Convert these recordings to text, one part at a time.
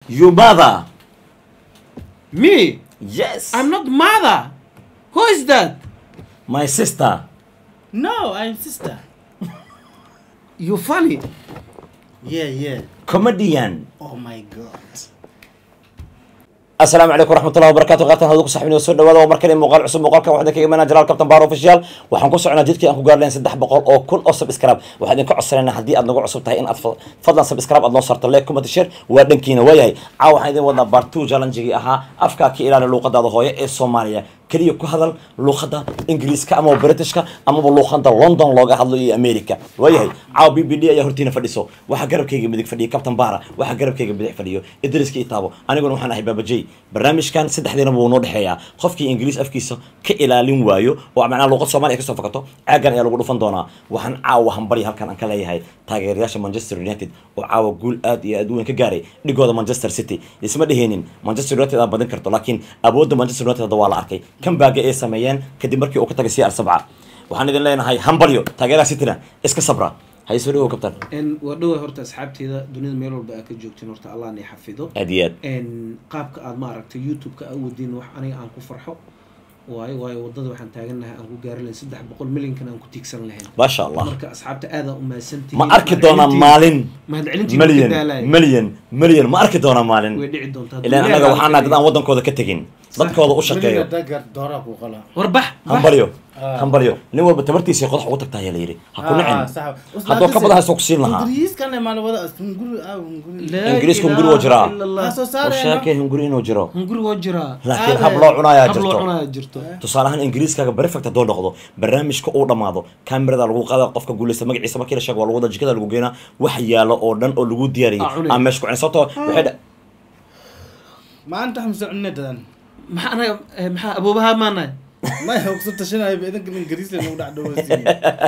Your mother. Me? Yes. I'm not mother. Who is that? My sister. No, I'm sister. You funny. Yeah, yeah. Comedian. Oh my god. asalaamu calaykum waraxmatullahi wabarakatu qaatan hadu ku saxbin soo dhawaada waa mar kale muuqaal cusub muuqaalkan waxaan kaga imanaa jalaal kabtan baar official waxaan ku soconaa jidkii aan ku gaarleen saddex boqol oo kun oo subscribe waxaan idinka codsanayna haddii aad nagu cusub tahay in aad fa- fadlan subscribe aad noo sarto like comment share waa dhankiina waayahay caawa waxaan idin wadnaa part two challenge-gii ahaa afkaa ka ilaali luuqadaada hooye ee soomaaliya keliya ku hadal luuqada ingiriiska amaba britishka amaba luuqada london looga hadlo iyo america waayahay caawa b b d ayaa hortiina fadhiso waxaa garabkayga midig fadhiya captain bara waxaa garabkayga bidix fadhiyo idriska itaabo aniguna waxaan ahay baabajey barnaamijkan saddexdiinaba wuu noo dhexeeyaa qofkii ingiriis afkiisa ka ilaalin waayo oo macnaha luuqad soomaaliya kasoo fakato caagan ayaa lagu dhufan doonaa waxaan caawa hambari halkan aan ka leeyahay taageerayaasha manchester united oo caawa guul aad iyo aad u weyn ka gaaray dhigooda manchester city isma dheheenin manchester united aad badin karto laakiin awoodda manchester united hadda waa la arkay kan baaga ay sameeyeen kadib markii uu ka tagay cr sabca waxaan idin leenahay hambalyo taageeraha cityna iska sabra hay soo dhawow kabtan n waa dhawa horta asxaabteeda dunida meel walba aa ka joogtiin horta allah na xafido aad iyo aad n qaabka aad maaragtay youtube-ka aa wadiin wax aniga aan ku farxo waayo waayo wadada waxaan taagannahay aan ku gaari lahayn saddex boqol milyankan aan ku tiigsan lahayn maasha allah marka asxaabta aada u mahadsantihiin ma arki doonaa maalin mahadcelintii milyan daalay milyan milyan ma arki doonaa maalin way dhici doontaa ilaan annaga waxaan nahay dad aan waddankooda ka tegin dadkooda u shaqeeyo dagar doora ku qala. warbax hambalyo Ah. hambalyo nin walba tabartiisa qodax ugu tagtaa ayaa la yidhi ha ku Ah, nicin sax. haddoo ka badan haysto ku siin lahaa Ingiriis kan ma la wada hunguri ah hunguri. Ingiriisku hunguri waa jiraa. Ha soo oo saarayna. sheekay hunguri inuu jiro hunguri waa jiraa laakiin Ah, hab loo cunayaa hab loo jirto cunaya jirto tusaale ahaan ingiriiskaaga perfect haddoo noqdo barnaamijka uu dhammaado kamerada lagu qaada qofka guuleysta magaciisa markii la sheego waa lagu wada jikada lagu geenaa wax yaalo oo dhan oo lagu diyaariyey Ah, cunay. aan meesha ku cunay sababtoo waxay dha- Maanta waxaan soo cunay dadan. maxaa anaga eh, maxaa aboobaha maanahay Ma ay ku tashanay idanka Ingiriis la nagu dhacdo wasiin.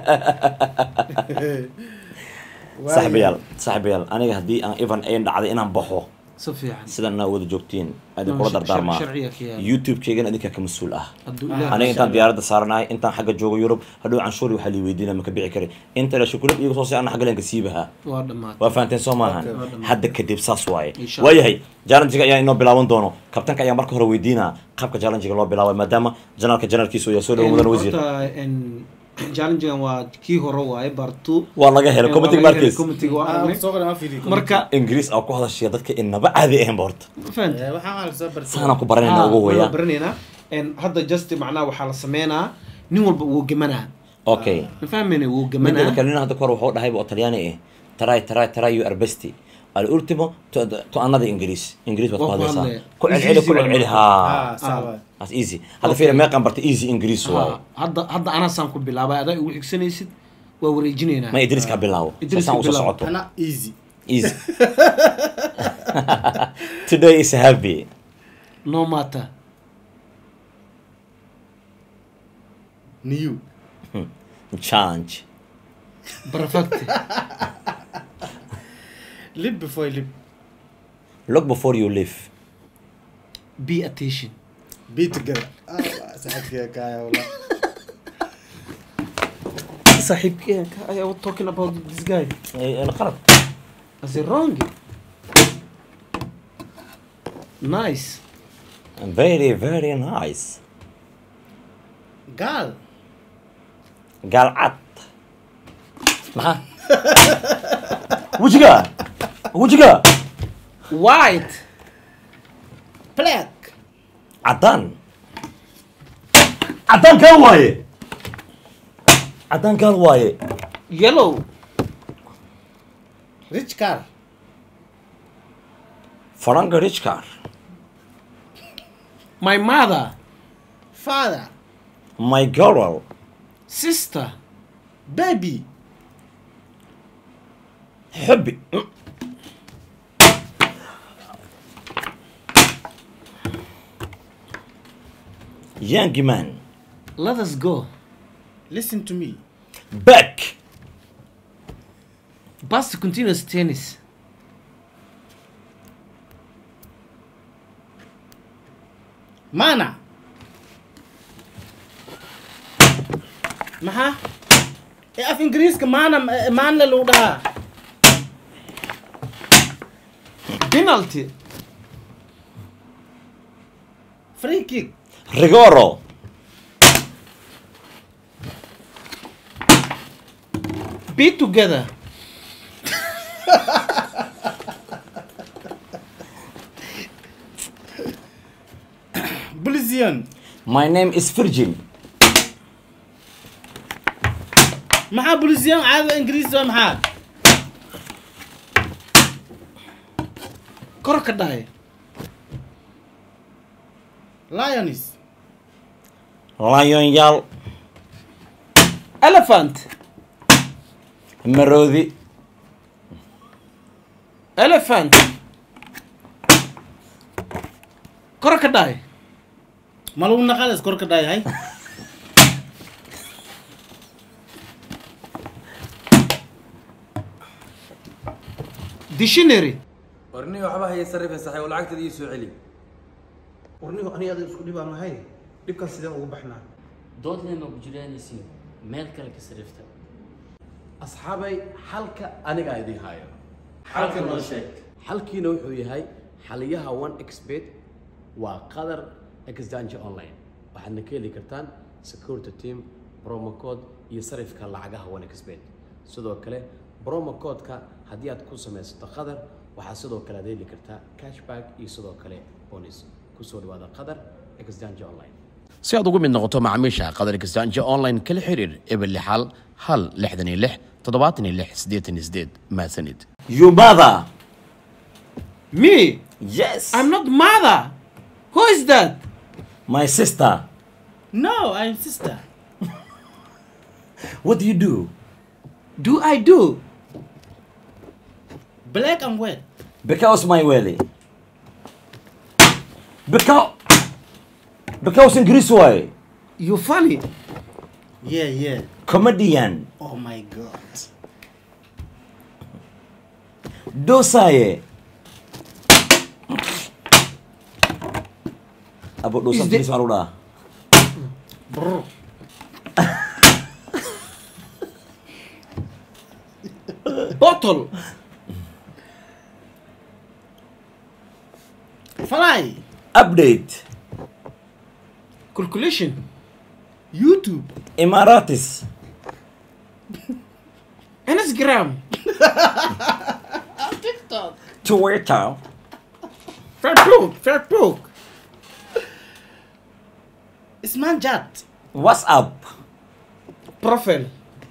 saaxiibayaal saaxiibayaal aniga haddii aan even ayn dhacday inaan baxo si fiican sidan inaa wada joogtiin adin Ah, kula shar- dardaarmaa sharciga ka yaala. youtube-keygana idinka ka mas-uul ah hadduu Ah, ilaah aniga intaan Allah. diyaaradda saaranahay intaan xagga joogo yurub hadhow canshuuri waxaa lii weydiina maka bici kari inta la shukulad iyaga soo si ana xagga leenka siibahaa waa dhammaatay waa fahanteen soo maahan Okay. Waa dhammaatay. hadda kadib saas waaye Insha waayahay challengiga ayaa inoo bilaaban doono kabtanka ayaa marka hore weydiinaa qaabka challengiga loo bilaabay maadaama janaalka janaalkiisu yaa soo dhawo mudan wasiir challengegan waa kii hore waaye bartu waa laga helay committee markis committee waa Ah, aragnay soo qora ma fiiri. marka ingiriis aa ku hadashaya dadka inaba caadi ahayn ba horta ma fahantay Eh, waxaan aan soo bartay. saanaan ku baranayna ugu waa weeyaa baranaynaa En hadda just macnaha waxaa la sameynaa nin walba wuu gemanaa okay ma fahmayna wuu midda gemanaa kale nin hadda kahor wuxuu dhahayba oo talyaani ah try try try you are best alultimo to, to another ingiriis ingiriis baad ku Waa ku hadlaysaa hadlaya. ku celceli ku Easy celceli waa haa Ah, sax waay. as easy hadda fiira meeqan barta easy ingiriis waaye Ah, hadda hadda anasaan ku bilaabay adaa igu xigsanaysid waa wareejinaynaa ma idriiska ha bilaabo Idriiska sasaan usoo bilaabo. socoto Ana easy. easy today is happy no matter New. change perfect Live before you live. look before you live be attention Be together. Ah, saxibkii kaya wala. saaxiibkeenka I was talking about this guy Eh, eh, qalad as a wrong nice very very nice Gal. gaalcad maxaa wejiga wejiga white Black. caddaan caddaan gaal waaye caddaan gaal waaye yellow Rich car. faranka richcar my mother Father. my girl sister Baby. xubbi young man let us go Listen to me. back past continuous tennis Mana. Maxaa? Ee af Ingiriiska maana eh, maana lagu dhahaa. penalty Free kick. rigoro be together Bolizian. my name is virgin maxaa bolizian caada ingiriis waa maxaa kor ka dhahay lions lion-yaal elephant maroodi elephant kor ka dhahay ma lagu naqalas kor ka dhayahay dictionary warniga waxba haya sarrifa saxay oo lacagteeda ii soo celi warnigu aniga adiga isku dhibaan lahay dhibkan sideen ugu baxnaa doodleema ku jiraanaysiin meel kale ka sarifta asxaabay xalka anigaa idiin haayo xalka noo sheeg xalkiina wuxuu yahay xaliyaha one expert waa qadar exchange online waxaadna ka heli kartaan security team promo code iyo sarifka lacagaha one expert sidoo kale promo code-ka haddii aad ku samaysato qadar waxaa sidoo kale aad heli kartaa cashback iyo sidoo kale bonus kusoo dhawaada qadar exchange online si aad ugu mid noqoto macaamiisha qadar exchange online kala xiriir eber lixal hal lixdan iyo lix toddobaatan iyo lix siddeetan iyo sideed mahadsanid you mother me yes i'm not mother who is that my sister no i'm sister what do you do do i do black and white because my welly because because English way you funny yeah yeah comedian oh my god dosaye abo dosa Is the- English malu dah Brr. bottle fly update calculation youtube Emiratis instagram tiktok Twitter facebook facebook snapchat WhatsApp profile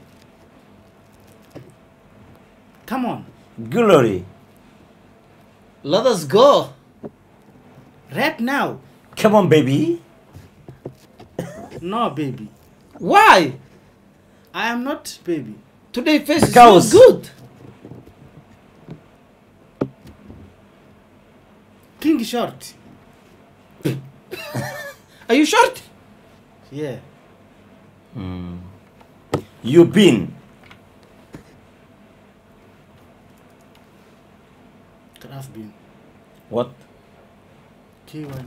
come on Glory let us go right now come on baby no baby why i am not baby today face is Because- not good king short are you short yeah you been could have been what K1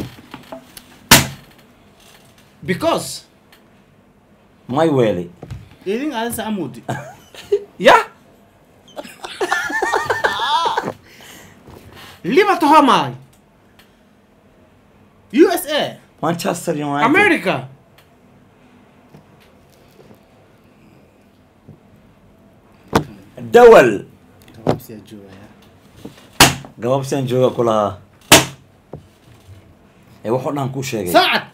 because my welly idin adisa amudi yeah liverpool homai usa Manchester United america dawal kababsiya joogaya gababsian jooga ku lahaa ee wuxuu dhan kuu sheegay saacad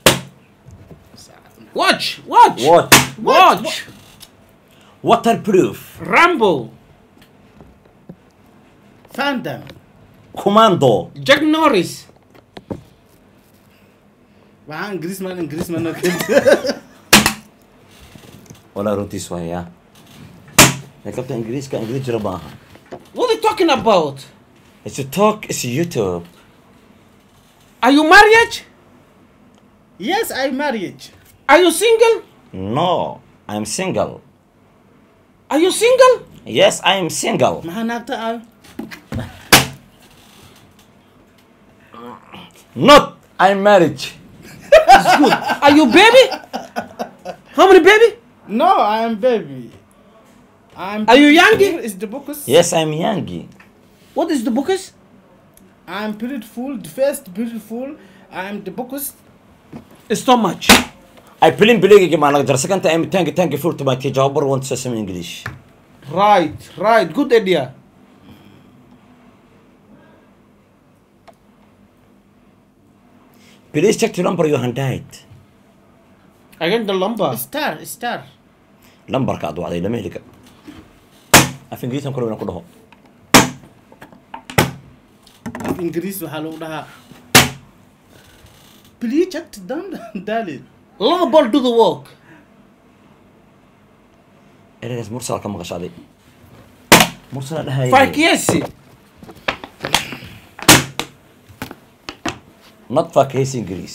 watch watch what watch waterproof rambo fandom commando jack norris waxaan ingiriisman ingiriisman walaa runtiis waaya ee kabta ingiriiska ingiriis jira maaha what are you talking about it's a talk it's youtube are you married yes i married are you single no i'm single are you single yes i'm single maxaa naagta ah not i'm married are you baby how many baby no i am baby I'm Are you young? Here is the books yes i'm young what is the bookers I'm beautiful, the first beautiful. I'm the bookest. stomach I plin belegayga maa naga jara second time tanki tanki full to my teacher hobar want to say some English right right good idea please check the number you handed again the lumber Star, star. lambarka aad wacday lama heli karo af ingiriisan kule inaan ku dhaho Af Ingiriis waxaa lagu dhahaa. Please check it down, darling. laba ball do the work ereygaas mursal ka maqashaaday mursala dhahaya fakiyesi not fakaysi ingiriis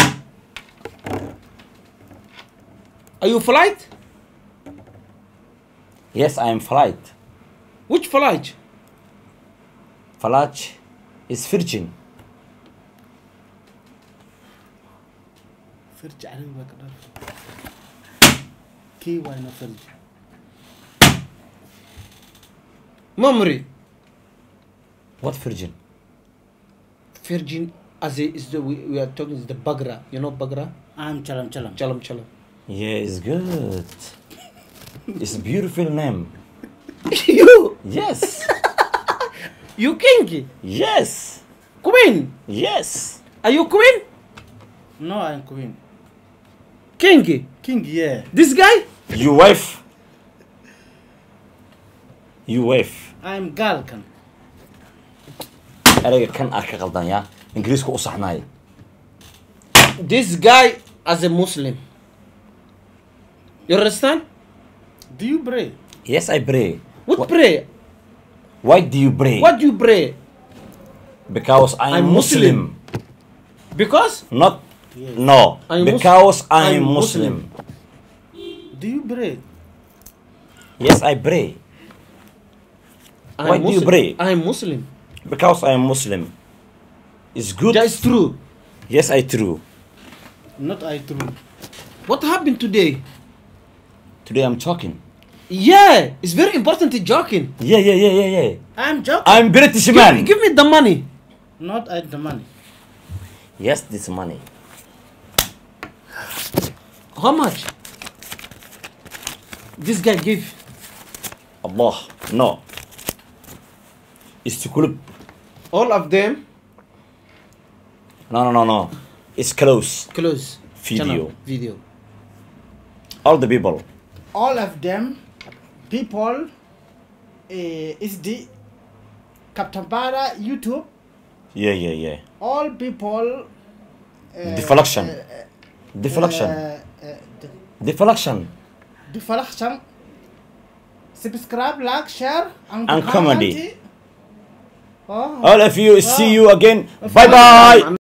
are you flight yes I am flight which flight Falaj is virgin Firji carabi baa ka dhaaf. Kii waa ina firji. memory what virgin virgin as a, is the we, we are talking is the bagra you know bagra I'm chalam chalam. chalam chalam yeah it's good it's a beautiful name you yes you king yes queen yes are you queen No, I'm queen. king King, yeah. this guy you wife you wife I'm girl kan. ereyga kan ah ka qaldan yaa ingiriiska u saxnaay this guy as a muslim you understand Do you pray? yes I pray what Wh- pray why do you pray what do you pray because I am I'm Muslim. Muslim. because not no I'm Mus- because I am I'm Muslim. Do you pray? yes I pray I'm Why do you Muslim. pray? I'm muslim because I am Muslim it's good that's true yes I true Not I true. what happened today today I'm talking yeah it's very important to joking yeah yeah yeah yeah yeah I'm joking. I'm British give, man me- give me the money Not I the money. yes this money how much this guy give Allah no it's to club all of them no no no no it's close close Video. channel, video all the people All of them people uh, is the Captain Para YouTube. yeah yeah yeah All people. Uh, Deflection. Uh, uh, deflection Uh, uh, the- deflection deflection. Subscribe, like, share, and, And comment. comedy. Oh. all of you see you again bye bye